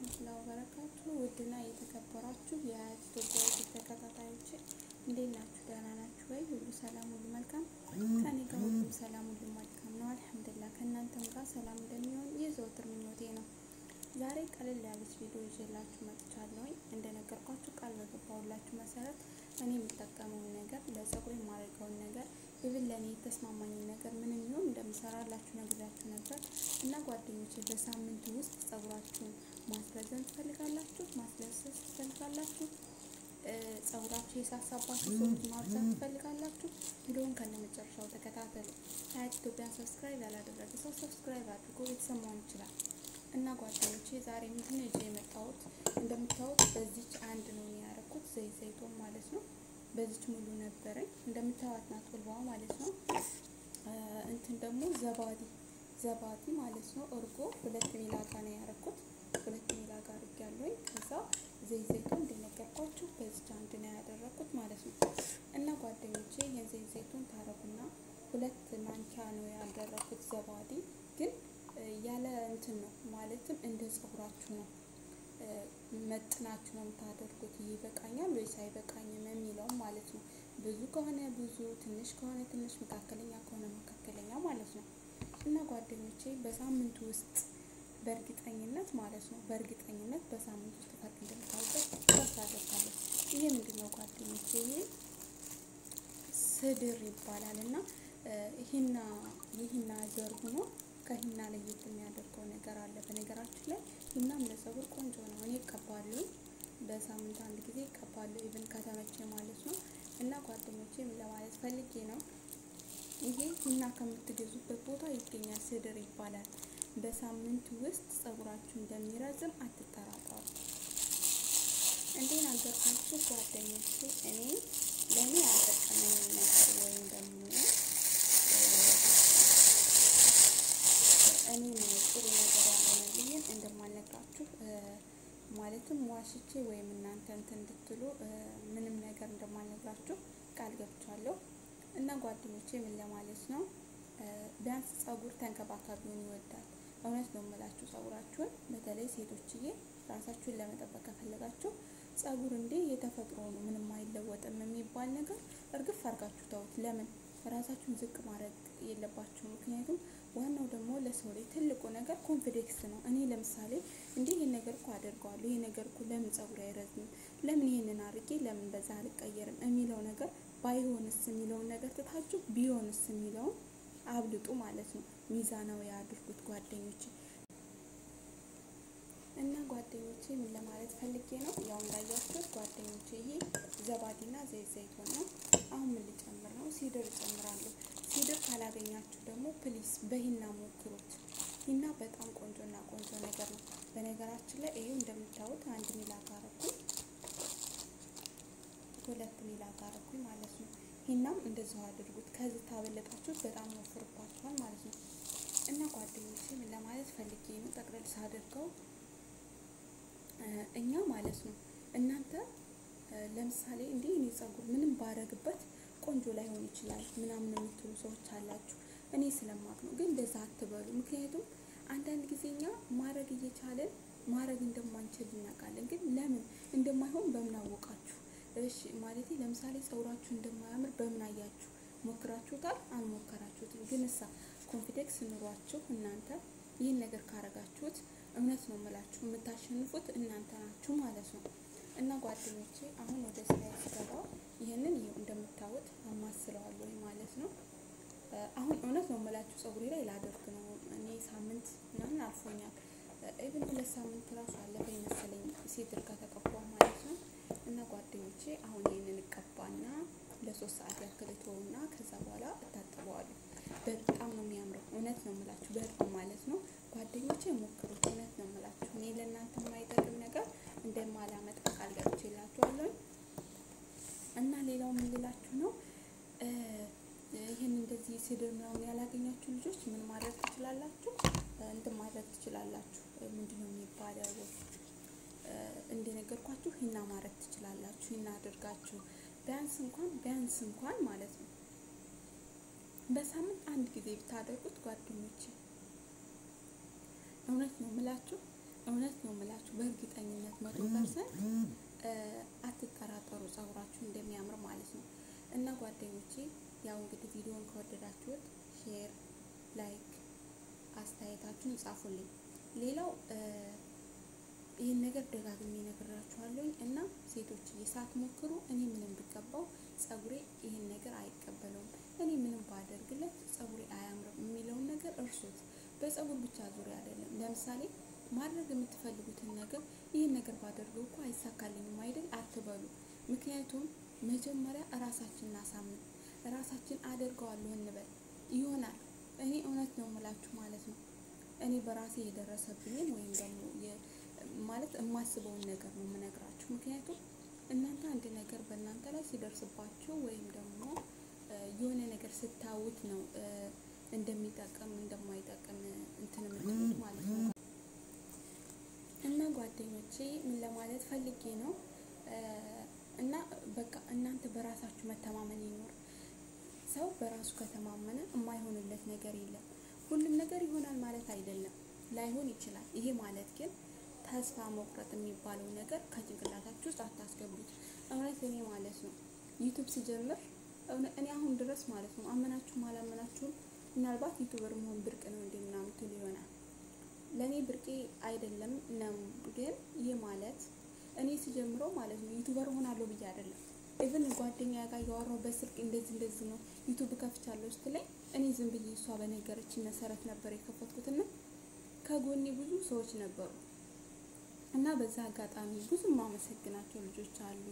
ወራህመቱላሂ ወበረካቱ ውድና የተከበራችሁ የአያት ኢትዮጵያ ተከታታዮች እንዴት ናችሁ? ደህና ናችሁ ወይ? ሁሉ ሰላም፣ ሁሉ መልካም ከኔ ጋር ሁሉ ሰላም፣ ሁሉ መልካም ነው አልሐምዱሊላህ። ከእናንተም ጋር ሰላም እንደሚሆን የዘወትር ምኞቴ ነው። ዛሬ ቀለል ያለች ቪዲዮ ይዤላችሁ መጥቻለሁ። እንደነገርኳችሁ ቃል በገባሁላችሁ መሰረት እኔ የምጠቀመውን ነገር ለፀጉር የማደርገውን ነገር ይብን ለእኔ የተስማማኝን ነገር ምንም ይሁን እንደምሰራላችሁ ነግራችሁ ነበር እና ጓደኞች በሳምንቱ ውስጥ ፀጉራችሁን ማስረዘም ትፈልጋላችሁ፣ ማስለሰስ ትፈልጋላችሁ፣ ፀጉራችሁ የሳሳባችሁ ሰዎች ማብዛት ትፈልጋላችሁ፣ ቪዲዮውን ከነ መጨረሻው ተከታተሉ። ሀያት ኢትዮጵያን ሰብስክራይብ ያላደረገ ሰው ሰብስክራይብ አድርጎ ቤተሰብ መሆን ይችላል። እና ጓደኞቼ ዛሬ ምንድን ነው ይዤ የመጣሁት? እንደምታዩት በዚች አንድ ነው ያደረኩት ዘይት ዘይቶን ማለት ነው። በዚች ሙሉ ነበረኝ እንደምታዩት ናት ቁልባዋ ማለት ነው። እንትን ደግሞ ዘባዲ ዘባዲ ማለት ነው። እርጎ ሁለት ሚላጋ ነው ያደረኩት። ሁለት ሚላጋ አድርጊያለሁኝ። ከዛ ዘይት ዘይቱን እንደነገርኳችሁ በዚች አንድ ነው ያደረኩት ማለት ነው። እና ጓደኞቼ የዘይት ዘይቱን ታረጉና ሁለት ማንኪያ ነው ያደረኩት ዘባዲ ግን ያለ እንትን ነው ማለትም እንደ ፀጉራችሁ ነው መጥናችሁ ነው የምታደርጉት። ይበቃኛል ወይስ አይበቃኝም የሚለውም ማለት ነው። ብዙ ከሆነ ብዙ፣ ትንሽ ከሆነ ትንሽ፣ መካከለኛ ከሆነ መካከለኛ ማለት ነው። እና ጓደኞቼ በሳምንቱ ውስጥ በእርግጠኝነት ማለት ነው በእርግጠኝነት በሳምንት ውስጥ ፈርቅ እንደምታውቀው ተስፋ አደርጋለሁ። ይሄ ምንድን ነው ጓደኞቼ? ይሄ ስድር ይባላል እና ይህና ይህና ዘር ሆኖ ከሂና ለየት የሚያደርገው ነገር አለ። በነገራችን ላይ ሂናም ለፀጉር ቆንጆ ነው። እኔ እቀባለሁ፣ በሳምንት አንድ ጊዜ እቀባለሁ፣ ኢቭን ከተመቼ ማለት ነው። እና ጓደኞቼ ምን ለማለት ፈልጌ ነው፣ ይሄ ሂና ከምትገዙበት ቦታ ይገኛል። ስድር ይባላል። በሳምንት ውስጥ ፀጉራችሁ እንደሚረዝም አትጠራጠሩ። እንዴ ነገርኳችሁ ጓደኞቼ። እኔ ለእኔ ያልጠቀመኝ ነገር ወይም ደግሞ እኔ ጥሩ ነገር ያልሆነልኝን እንደማልነግራችሁ ማለትም ዋሽቼ ወይም እናንተ እንትን እንድትሉ ምንም ነገር እንደማልነግራችሁ ቃል ገብቻለሁ። እና ጓደኞቼ ምን ለማለት ነው፣ ቢያንስ ፀጉር ተንከባካቢውን ይወዳል። እውነት ነው የምላችሁ ፀጉራችሁን፣ በተለይ ሴቶችዬ ራሳችሁን ለመጠበቅ ከፈለጋችሁ ፀጉር እንዴ የተፈጥሮ ነው ምንም አይለወጥም የሚባል ነገር እርግፍ አድርጋችሁ ተውት። ለምን ራሳችሁን ዝቅ ማድረግ የለባችሁ። ምክንያቱም ዋናው ደግሞ ለሰው ላይ ትልቁ ነገር ኮንፊደንስ ነው። እኔ ለምሳሌ እንዲህ ይሄን ነገር እኮ አደርገዋለሁ፣ ይሄ ነገር እኮ ለምን ፀጉር አይረዝምም፣ ለምን ይሄንን አድርጌ ለምን በዛ አልቀየርም የሚለው ነገር ባይሆንስ የሚለውን ነገር ትታችሁ ቢሆንስ የሚለውን አብልጡ ማለት ነው። ሚዛናዊ አድርጉት ጓደኞቼ። እና ጓደኞቼ ምን ለማለት ፈልጌ ነው፣ ያው እንዳያችሁት ጓደኞቼ ይሄ ዘባዲና ዘይት ዘይቶን ነው። አሁን ምን ልጨምር ነው? ሲድር እጨምራለሁ። ሲድር ካላገኛችሁ ደግሞ ፕሊስ በሂና ሞክሩት። ሂና በጣም ቆንጆና ቆንጆ ነገር ነው። በነገራችን ላይ ይሄው እንደምታዩት አንድ ሚላ ጋረኩኝ፣ ሁለት ሚላ ጋረኩኝ ማለት ነው። ሂናም እንደዚሁ አድርጉት። ከዚህ ታበለጣችሁት በጣም ይወፍርባችኋል ማለት ነው። እና ጓደኞቼ ምን ለማለት ፈልጌ ነው ጠቅለል ሳደርገው እኛ ማለት ነው እናንተ ለምሳሌ እንዲህ እኔ ፀጉር ምንም ባረግበት ቆንጆ ላይሆን ይችላል ምናምን የምትሉ ሰዎች አላችሁ። እኔ ስለማቅ ነው፣ ግን እንደዛ አትበሉ። ምክንያቱም አንዳንድ ጊዜ እኛ ማድረግ እየቻለን ማድረግ እንደማንችል እናውቃለን። ግን ለምን እንደማይሆን በምን አወቃችሁ? እሺ ማለት ለምሳሌ ፀጉራችሁ እንደማያምር በምን አያችሁ? ሞክራችሁታል? አልሞከራችሁትም። ግን እሳ ኮንፊደንስ ኑሯችሁ እናንተ ይህን ነገር ካረጋችሁት እውነት ነው የምላችሁ የምታሸንፉት እናንተ ናችሁ ማለት ነው። እና ጓደኞቼ አሁን ወደ ስራ ስገባ ይህንን ይኸው እንደምታዩት አማስለዋለሁ ማለት ነው። አሁን እውነት ነው የምላችሁ ፀጉሬ ላይ ላደርግ ነው። እኔ ሳምንት ምናምን አልፎኛል። ኢቭን ሁለት ሳምንት ራሱ አለፈኝ መሰለኝ ሲድር ከተቀባሁ ማለት ነው። እና ጓደኞቼ አሁን ይህንን እቀባና ለሶስት ሰዓት ያክል እተወውና ከዛ በኋላ እታጥበዋለሁ። በጣም ነው የሚያምረው። እውነት ነው የምላችሁ በጣም ማለት ነው። ጓደኞቼ ሞክሩት። እውነት ነው የምላችሁ እኔ ለእናንተ የማይጠቅም ነገር እንደማላመጣ ቃል ገብቼላችኋለሁ። እና ሌላው ምን ልላችሁ ነው ይህን እንደዚህ ስድር ምናምን ያላገኛችሁ ልጆች ምን ማድረግ ትችላላችሁ? እንትን ማድረግ ትችላላችሁ። ምንድን ነው የሚባለው? እንደነገርኳችሁ ሂና ማድረግ ትችላላችሁ። ሂና አድርጋችሁ ቢያንስ እንኳን ቢያንስ እንኳን ማለት ነው በሳምንት አንድ ጊዜ ብታደርጉት ጓደኞቼ እውነት ነው የምላችሁ እውነት ነው የምላችሁ በእርግጠኝነት መቶ ፐርሰንት አትጠራጠሩ፣ ጸጉራችሁ እንደሚያምር ማለት ነው። እና ጓደኞቼ ያው እንግዲህ ቪዲዮን ከወደዳችሁት ሼር፣ ላይክ አስተያየታችሁን ጻፉልኝ። ሌላው ይህን ነገር ደጋግሜ ነግራችኋለሁኝ እና ሴቶች ሳትሞክሩ እኔ ምንም ብቀባው ጸጉሬ ይህን ነገር አይቀበለውም፣ እኔ ምንም ባደርግለት ጸጉሬ አያምርም የሚለውን ነገር እርሱት። በጸጉር ብቻ ዙሪያ አይደለም። ለምሳሌ ማድረግ የምትፈልጉትን ነገር ይህን ነገር ባደርገው እኮ አይሳካልኝም አይደል አትበሉ። ምክንያቱም መጀመሪያ እራሳችን እናሳምን፣ እራሳችን አደርገዋለሁ እንበል ይሆናል። እኔ እውነት ነው የምላችሁ ማለት ነው። እኔ በራሴ የደረሰብኝን ወይም ደግሞ ማለት የማስበውን ነገር ነው የምነግራችሁ። ምክንያቱም እናንተ አንድ ነገር በእናንተ ላይ ሲደርስባችሁ ወይም ደግሞ የሆነ ነገር ስታዩት ነው እንደሚጠቅም እንደማይጠቅም እንትን የምትሉት ማለት ነው። እና ጓደኞቼ ምን ለማለት ፈልጌ ነው እና በቃ እናንተ በራሳችሁ መተማመን ይኖር። ሰው በራሱ ከተማመነ የማይሆንለት ነገር የለም። ሁሉም ነገር ይሆናል ማለት አይደለም፣ ላይሆን ይችላል። ይሄ ማለት ግን ተስፋ መቁረጥ የሚባለው ነገር ከጭንቅላታችሁ ውስጥ አታስገቡት። እውነት እኔ ማለት ነው ዩቱብ ሲጀምር እኔ አሁን ድረስ ማለት ነው አመናችሁም አላመናችሁም ምናልባት ዩቱበር መሆን ብርቅ ነው እንደ ምናምን ትሉ ይሆናል። ለእኔ ብርቄ አይደለም ነው። ግን ይህ ማለት እኔ ሲጀምረው ማለት ነው ዩቱበር ሆናለሁ ብዬ አይደለም። ኢቭን ጓደኛ ጋር እያወራሁ በስልክ እንደዚህ እንደዚህ ነው ዩቱብ ከፍቻለሁ ስትለኝ እኔ ዝም ብዬ እሷ በነገረች መሰረት ነበር የከፈትኩትና ከጎኔ ብዙ ሰዎች ነበሩ እና በዛ አጋጣሚ ብዙ የማመሰግናቸው ልጆች አሉ።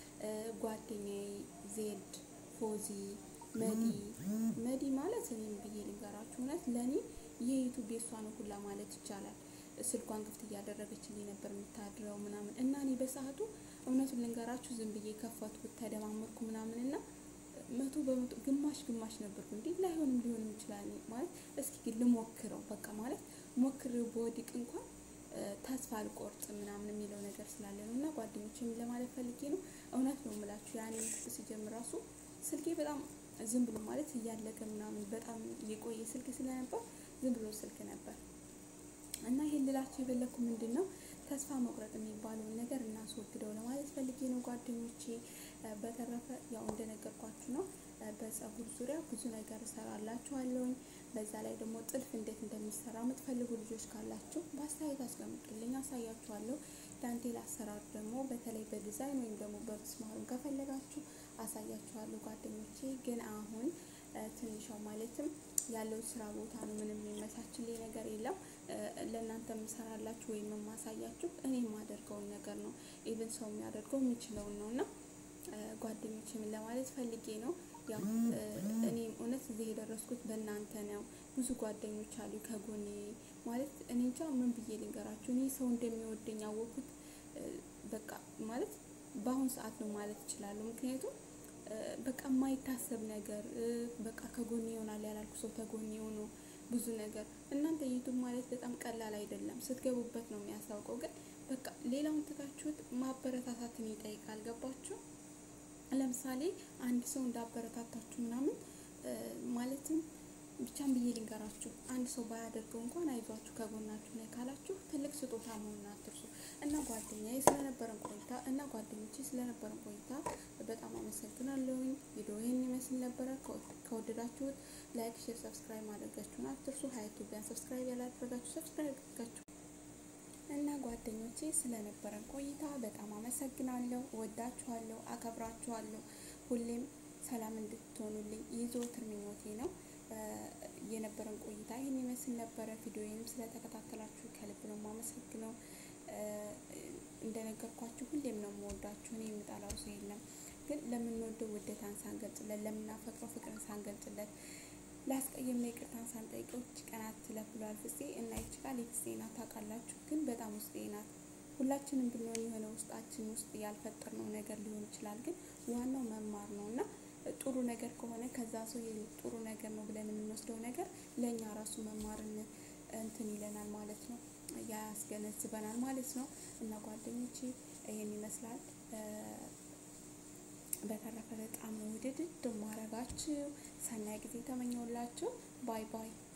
ጓደኛዬ ዜድ፣ ፎዚ፣ መዲ መዲ ማለት እኔም ብዬ ልንገራችሁ እውነት ለእኔ የዩቱብ የሷ ነው ሁላ ማለት ይቻላል። ስልኳን ክፍት እያደረገችልኝ ነበር የምታድረው ምናምን እና እኔ በሰዓቱ እውነቱን ልንገራችሁ ዝም ብዬ ከፈትኩት ተደማመርኩ ምናምን እና መቶ በመቶ ግማሽ ግማሽ ነበርኩ። እንዴ ላይሆንም ሊሆንም ይችላል ማለት እስኪ ግን ልሞክረው በቃ ማለት ሞክሬው በወድቅ እንኳን ተስፋ አልቆርጥ ምናምን የሚለው ነገር ስላለ ነው። እና ጓደኞች ለማለት ፈልጌ ነው። እውነት ነው የምላችሁ ያኔ ሲጀምር ራሱ ስልኬ በጣም ዝም ብሎ ማለት እያለቀ ምናምን በጣም የቆየ ስልክ ስለነበር ዝም ብሎ ስልክ ነበር እና ይሄን ልላችሁ የፈለግኩ ምንድን ነው ተስፋ መቁረጥ የሚባለውን ነገር እናስወግደው ለማለት ፈልጌ ነው ጓደኞቼ። በተረፈ ያው እንደነገርኳችሁ ነው በጸጉር ዙሪያ ብዙ ነገር እሰራላችኋለሁኝ። በዛ ላይ ደግሞ ጥልፍ እንዴት እንደሚሰራ የምትፈልጉ ልጆች ካላችሁ በአስተያየት አስቀምጡልኝ፣ አሳያችኋለሁ። ዳንቴል አሰራር ደግሞ በተለይ በዲዛይን ወይም ደግሞ በምስማሩን ከፈለጋችሁ አሳያችኋለሁ ጓደኞቼ። ግን አሁን ትንሿ ማለትም ያለው ስራ ቦታ ነው። ምንም የሚመቻችልኝ ነገር የለም። ለእናንተ የምሰራላችሁ ወይም የማሳያችሁ እኔ የማደርገውን ነገር ነው። ኢቨን ሰው የሚያደርገው የሚችለውን ነው እና ጓደኞች ምን ለማለት ፈልጌ ነው ያው እኔም እውነት እዚህ የደረስኩት በእናንተ ነው። ብዙ ጓደኞች አሉ ከጎኔ ማለት እኔ እንጃ ምን ብዬ ልንገራችሁ። እኔ ሰው እንደሚወደኝ ያወቅኩት በቃ ማለት በአሁኑ ሰዓት ነው ማለት እችላለሁ። ምክንያቱም በቃ የማይታሰብ ነገር በቃ ከጎኔ ይሆናል ያላልኩ ሰው ከጎኔ ሆኖ ብዙ ነገር እናንተ ዩቱብ ማለት በጣም ቀላል አይደለም። ስትገቡበት ነው የሚያስታውቀው። ግን በቃ ሌላውን ትታችሁት ማበረታታትን ይጠይቃል። ገባችሁ? ለምሳሌ አንድ ሰው እንዳበረታታችሁ ምናምን ማለትም ብቻም ብዬ ልንገራችሁ፣ አንድ ሰው ባያደርገው እንኳን አይዟችሁ ከጎናችሁ ላይ ካላችሁ ትልቅ ስጦታ መሆኑን አትርሱ። እና ጓደኛዬ ስለነበረን ቆይታ እና ጓደኞቼ ስለነበረን ቆይታ በጣም አመሰግናለሁኝ። ቪዲዮ ይህን ይመስል ነበረ። ከወደዳችሁት ላይክ፣ ሼር፣ ሰብስክራይብ ማድረጋችሁን አትርሱ። ሀይቱቢያን ሰብስክራይብ ያላደረጋችሁ ሰብስክራይብ አድርጋችሁ እና ጓደኞቼ ስለነበረን ቆይታ በጣም አመሰግናለሁ። ወዳችኋለሁ፣ አከብራችኋለሁ። ሁሌም ሰላም እንድትሆኑልኝ የዘወትር ምኞቴ ነው። የነበረን ቆይታ ይህን ይመስል ነበረ። ቪዲዮዬንም ስለተከታተላችሁ ከልብ ነው የማመሰግነው። እንደነገርኳችሁ ሁሌም ነው የምወዳችሁ። እኔ የምጠላው ሰው የለም። ግን ለምንወደው ውደታን ሳንገልጽለት፣ ለምናፈቅረው ፍቅርን ሳንገልጽለት ላስቀየምነው ይቅርታን ሳንጠይቀው እች ቀናት ትለፍ ብሏል ፍፄ እና ይች ቃል የፍፄ ናት ታውቃላችሁ። ግን በጣም ውስጤ ናት። ሁላችንም ብንሆን የሆነ ውስጣችን ውስጥ ያልፈጠርነው ነገር ሊሆን ይችላል። ግን ዋናው መማር ነው እና ጥሩ ነገር ከሆነ ከዛ ሰው ጥሩ ነገር ነው ብለን የምንወስደው ነገር ለእኛ ራሱ መማርን እንትን ይለናል ማለት ነው፣ ያስገነዝበናል ማለት ነው። እና ጓደኞቼ ይሄን ይመስላል። በተረፈ በጣም ውድድ ማረጋችሁ። ሰናይ ጊዜ ተመኘውላችሁ። ባይ ባይ